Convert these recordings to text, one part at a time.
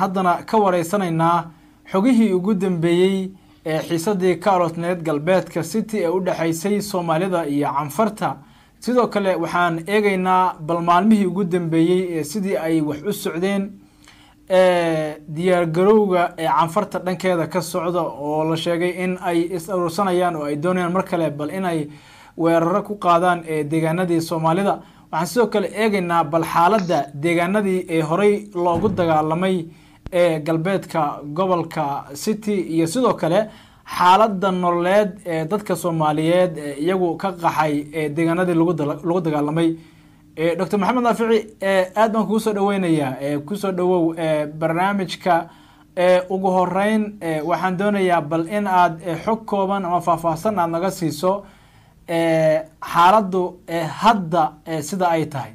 haddana ka wareysanaynaa xogihii ugu dambeeyey ee xiisadii ka alotneed galbeedka city ee u dhexaysay soomaalida iyo canfarta sidoo kale waxaan eegeynaa bal maalmihii ugu dambeeyey ee sidii ay wax u socdeen diyaargarowga ee canfarta dhankeeda ka socda oo la sheegay in ay is aruursanayaan oo ay doonayaan mar kale bal inay weeraro ku qaadaan ee deegaanadii soomaalida waxaan sidoo kale eegeynaa bal xaaladda deegaanadii ee horey loogu dagaalamay ee galbeedka gobolka city iyo sidoo kale xaaladda nololeed ee dadka soomaaliyeed ee iyagu ka qaxay ee deegaanadii lagu dagaalamay doctor maxamed naafici aad baan kugu soo dhaweynayaa kusoo dhawow barnaamijka ugu horeyn waxaan doonayaa bal in aad xog kooban ama faahfaahsan aad naga siiso xaaladdu hadda sida ay tahay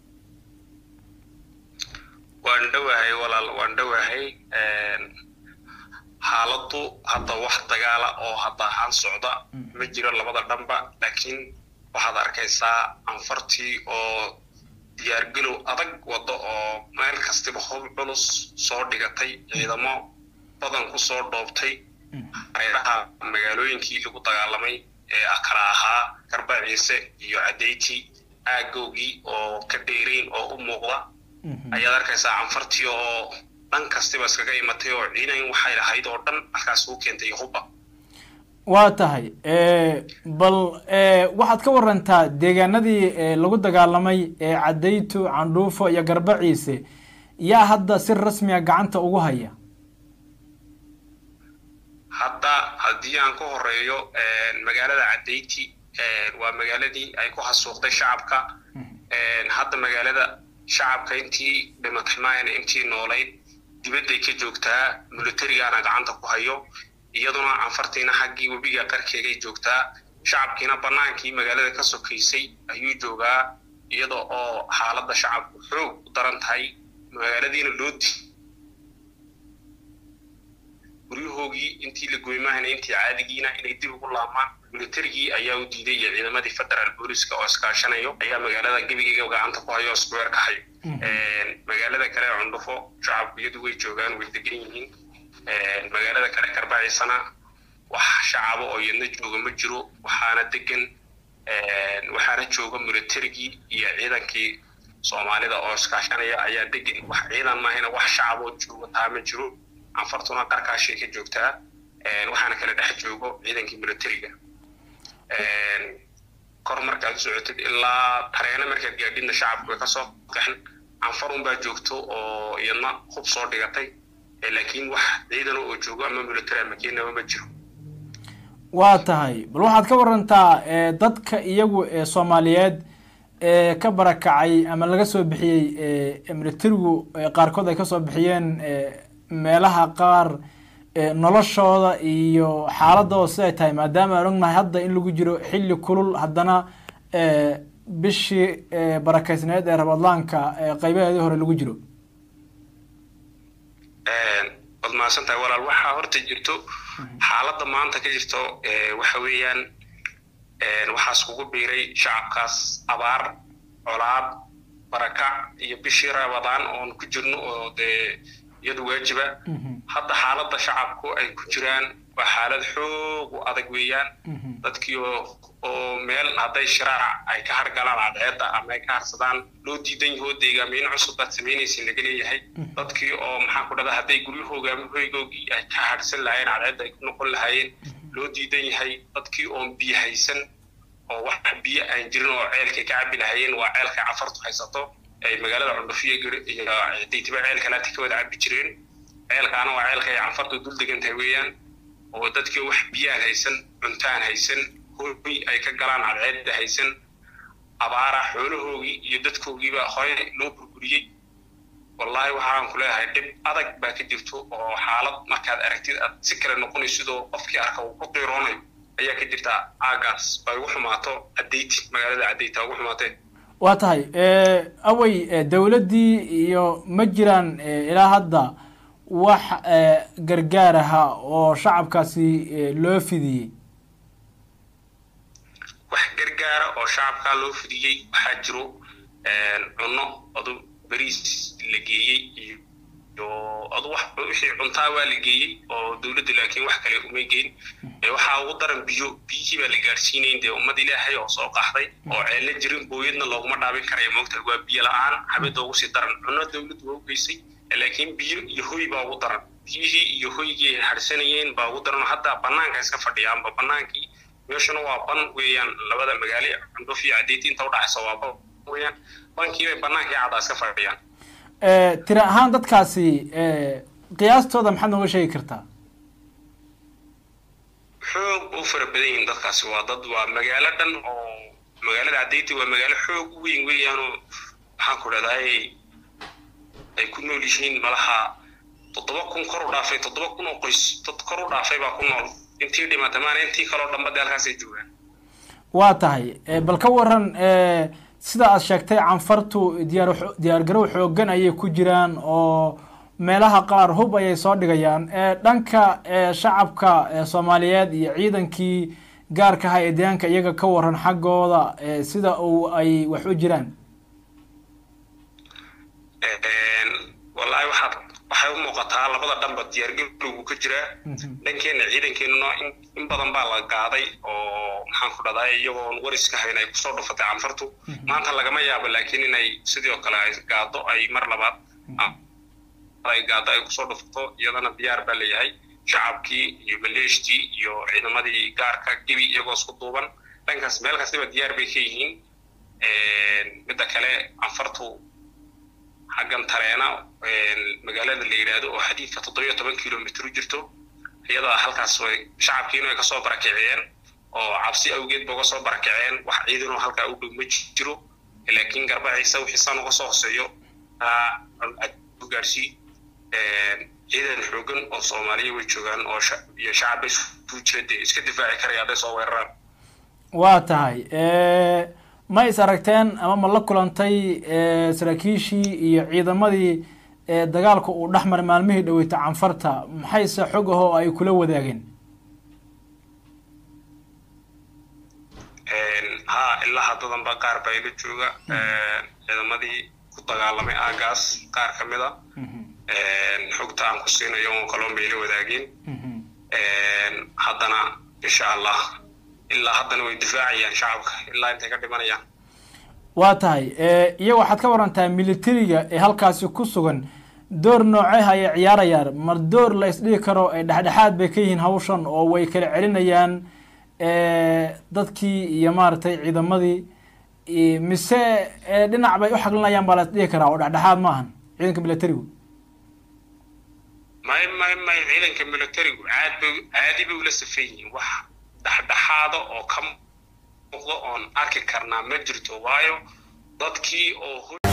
waan dhowahay walaal waan dhowahay xaaladdu hadda wax dagaala oo hadda ahaan socda ma jiro labada dhanba laakiin waxaad arkaysaa anfartii oo diyaargelow adag waddo oo meel kastiba hob culus soo dhigatay ciidamo badan ku soo dhoobtay hareeraha magaalooyinkii lagu dagaalamay ee kala ahaa garba ciise iyo cadeyti aagowgii oo ka dheerayn oo u muuqda ayaad arkaysaa canfartii oo dhan kastiba iskaga imatay oo ciidan waxay lahayd oo dhan halkaas ugu keentay hubba waa tahay bal waxaad ka warantaa deegaanadii lagu dagaalamay ee cadaytu candhuufo iyo garba ciise yaa hadda si rasmiga gacanta ugu haya hadda haddii aan ka horeeyo magaalada cadayti waa magaaladii ay ku hasuuqday shacabka hadda magaalada shacabka intii dhimatay maayana intii noolayd dibadday ka joogtaa militarigaana gacanta ku hayo iyaduna canfartiina xaggii webiga qarkeegay joogtaa shacabkiina bannaankii magaalada ka sokaysay ayuu joogaa iyada oo xaaladda shacabku xoog u daran tahay magaaladiina loo di guryahoogii intii la goymahayna intii caadigiina inay dib ugu laabmaan militarigii ayaa u diiday iyo ciidamadii federaal booliska oo iskaashanayo ayaa magaalada gebigeyga gacanta ku hayo oo iskuweer ka hayo magaalada kale cundhufo shacabku iyadu way joogaan way degan yihiin magaalada kale garbaciisana wax shacabo oo iyadna jooga ma jiro waxaana degan waxaana jooga militarigii iyo ciidankii soomaalida oo iskaashanaya ayaa degan wax ciidan maahayna wax shacaboo jooga taa ma jiro anfartuna qarkaashay ka joogtaa waxaana kala dhex joogo ciidankii militariga kor markaad socotid ilaa tareena markaad gaadhidna shacabku way kasoo qaxin anfar unbaa joogto oo iyadna hub soo dhigatay laakiin wax ciidan oo joogo ama military ama keenaba ma jiro waa tahay bal waxaad ka warantaa dadka iyagu ee soomaaliyeed ee ka barakacay ama laga soo bixiyey militarigu qaarkood ay kasoo bixiyeen meelaha qaar noloshooda iyo xaaladooda siday tahay maadaama aan ognahay hadda in lagu jiro xilli kulul haddana bishii barakeysneed ee rabadlaanka qaybaheedii hore lagu jiro waad mahadsantahay walaal waxaa horta jirto xaaladda maanta ka jirto waxa weeyaan waxaas kugu biiray shacabkaas abaar colaad barakac iyo bishii rabadaan oon ku jirno oo dee iyadu waajiba hadda xaaladda shacabku ay ku jiraan waa xaalad xoog u adag weeyaan dadkii oo oo meel hadday shiraac ay ka hargalaan cadceedda ama ay ka harsadaan loo diidan yahoo deegaamiin cusub baad samaynaysin laga leeyahay dadkii oo maxaa ku dhada hadday guryahooga ama hoygoogii ay ka harsan lahaayeen cadceedda ay ku noqon lahaayeen loo diidan yahay dadkii oon biyo haysan oo wax biyo aan jirin oo ceelkay ka cabi lahaayeen waa ceelkay cafartu haysato ay magaalada cundhufiyo iyo daytiba ceelkalaati ka wada cabi jireen ceelkaana waa ceelka ay canfartu dul degan tahay weeyaan oo dadkii wax biyaan haysan cuntaan haysan hoy ay ka galaan cadceedda haysan abaara xoolahoogii iyo dadkoogiiba hore loo burburiyey wallaahi waxaan ku leeyahay dhib adag baa ka jirto oo xaalad markaad aragtid aad si kale noqonaysidoo qofkii arka uu ku qiiroonayo ayaa ka jirta aagaas ay ugu xumaato cadeyti magaalada cadeyta ugu xumaatee waa tahay awey dowladdii iyo ma jiraan ilaa hadda wax gargaar aha oo shacabkaasi loo fidiyey wax gargaara oo shacabkaa loo fidiyey waxaa jiro cunno odu beriis la geeyey iyo iyo adu wax wixii cuntaa waa la geeyey oo dowladdu laakiin wax kale umay geyn waxaa ugu daran biyo biyihii baa la gaadhsiinayn dee ummad ilaahay oo soo qaxday oo ceelna jirin booyadna looguma dhaabin karaya moogta waa biyo la-aan habida ugu sii daran cunno dowladdu waa u geysay laakiin biyo iyo hoy baa ugu daran biyihii iyo hoygii harsanayeen baa ugu daran hadda banaanka iska fadhiyaanba banaankii meeshuna waa ban weeyaan labada magaalo cundhuf iyo cadeyti inta udhaxaysa waa ban weeyaan bankii bay banaankii caddaa iska fadhiyaan tira ahaan dadkaasi qiyaastooda maxaad nooga sheegi kartaa xoog u fara badan yihiin dadkaasi waa dad waa magaalo dhan oo magaalada cadeyti waa magaalo xoog u weyn weeyaanoo maxaan ku dhahdaay ay ku nool yihiin malaha toddoba kun kor u dhaafay toddoba kun oo qoys dad kor u dhaafay baa ku nool intii dhimatay maana intii kaloo dhanba dee halkaasay joogaan waa tahay bal ka waran sida aad sheegtay canfartu diyaar diyaargarow xooggan ayay ku jiraan oo meelaha qaar hub ayay soo dhigayaan dhanka shacabka soomaaliyeed iyo ciidankii gaarka aha ee deegaanka iyaga ka waran xaggooda sida uu ay wax u jiraan wallaahi waxaad waxay u muuqataa labada dhanba diyaargarowgu ka jiraa dhankeena ciidankeenuna in badan baa la gaaday oo maxaan ku dhahday iyagoon wariska hayn ay kusoo dhufatay canfartu maanta lagama yaabo laakiin inay sidoo kale ay gaado ay mar labaad ay gaado ay kusoo dhufato iyadana diyaar baa leeyahay shacabkii iyo maleeshtii iyo ciidamadii gaarka gebi iyagoo isku duuban dhankaas meel kastaba diyaar bay ka yihiin midda kale canfartu xaggan tareena magaalada la yidhaahdo oo xadiidka toddobiyo toban kilomitr u jirto iyada halkaas way shacabkiina way kasoo barakiciyeen oo cabsi awgeed ba uga soo barakiceen wax ciidanoo halkaa u dhow ma jiro laakiin garbaciisa wixii san uga soo hoseeyo gaarsii ciidan xoogan oo soomaaliya way joogaan oo iyo shacabba isku jira dee iska difaaci karaya hadday soo weeraraan waa tahay ma is aragteen ama ma la kulantay saraakiishii iyo ciidamadii dagaalka uu dhex maray maalmihii dhaweyta canfarta maxayse xog ahoo ay kula wadaageen ha ilaa haddadan ba qaar baa ila jooga ciidamadii ku dagaalamay aagaas qaar ka mid a xogta aan ku siinayo oo kaloon bay ila wadaageen haddana insha allah ilaa haddana way difaacayaan shacabka ilaa intay ka dhimanayaan waa tahay iyo waxaad ka warantaa militariga ee halkaasi ku sugan door nooceha ayay ciyaarayaan mar door la isdhigi karo dhexdhexaad bay ka yihiin hawshan oo way kala celinayaan dadkii iyo maaragtay ciidamadii mise dhinac bay u xaqlinayaan baa la isdhigi karaa oo dhexdhexaad ma ahan ciidanka militarigu may may may ciidanka militarigu caad bay caadi bay ula safan yihiin wax dhexdhexaada oo ka muuqda oon arki karnaa ma jirto waayo dadkii oo